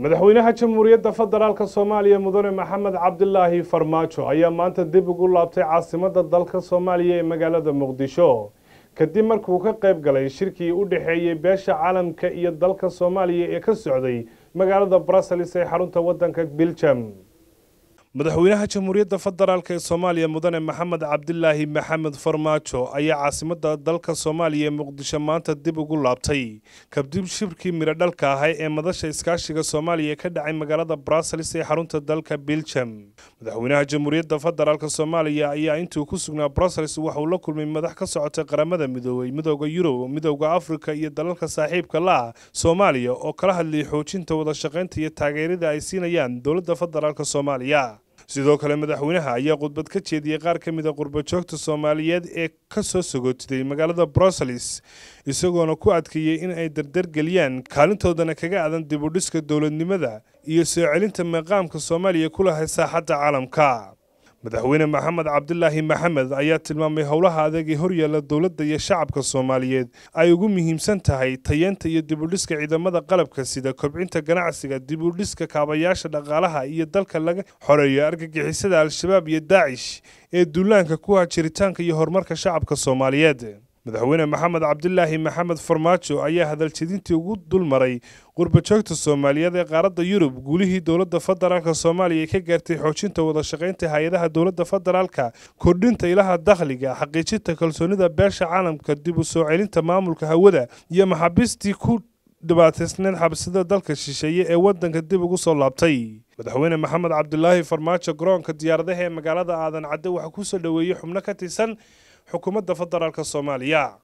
madaxweynaha jamhuuriyadda federaalk soomaaliya mudane maxamed cabdilaahi farmaajo ayaa maanta dib ugu laabtay caasimadda dalka soomaaliya ee magaalada muqdisho kadib markuu ka qayb galay shirkii u dhexeeyey beesha caalamka iyo dalka soomaaliya ee ka socday magaalada brussels ee xarunta waddanka biljam madaxweynaha jamhuuriyadda federaalk ee soomaaliya mudane maxamed cabdilaahi maxamed farmaajo ayaa caasimadda dalka soomaaliya ee muqdisho maanta dib ugu laabtay kadib shirkii midho dhalka ahay ee madasha iskaashiga soomaaliya ka dhacay magaalada brussels ee xarunta dalka biljam madaxweynaha jamhuuriyadda federaalk soomaaliya ayaa intuu ku sugnaa brussels waxauu la kulmay madax ka socotay qaramada midoobay midooda yurub midooda afrika iyo dalalka saaxiibka la ah soomaaliya oo kala hadlayay xoojinta wada shaqaynta iyo taageerada ay siinayaan dowladda federaalk soomaaliya sidoo kale madaxweynaha ayaa khudbad ka jeediyey qaar ka mid a qurbajoogta soomaaliyeed ee ka soo sagootiday magaalada brussels isagoona ku adkeeyey in ay dardargeliyaan kaalintoodana kaga adan dibudhiska dowladnimada iyo soo celinta maqaamka soomaaliya ku lahay saaxadda caalamka madaxweyne maxamed cabdilaahi maxamed ayaa tilmaamay howlaha adeeg ee horyaalla dowladda iyo shacabka soomaaliyeed ay ugu muhiimsan tahay tayeenta iyo dibudhiska ciidamada qalabka sida kobcinta ganacsiga dibudhiska kaabayaasha dhaqaalaha iyo dalka laga xoreeyo argagixisada al-shabaab iyo daacish ee duulaanka ku ah jiritaanka iyo horumarka shacabka soomaaliyeed madaxweyne maxamed cabdilaahi maxamed farmaajo ayaa hadaljedintii ugu dulmaray qurbajoogta soomaaliyeed ee qaaradda yurub guulihii dowladda federaalk soomaaliya ka gaartay xoojinta wada shaqaynta hay-adaha dowladda federaalka kordhinta ilaha dakhliga xaqiijinta kalsoonida beesha caalamka dib u soo celinta maamulka hawada iyo maxaabiistii ku dhibaataysneed xabsida dalka shisheeye ee waddanka dib ugu soo laabtay madaxweyne maxamed cabdilaahi farmaajo garoonka diyaaradaha ee magaalada aadan cadde waxaa ku soo dhoweeyey xubno ka tirsan xukuumadda federaalk soomaaliya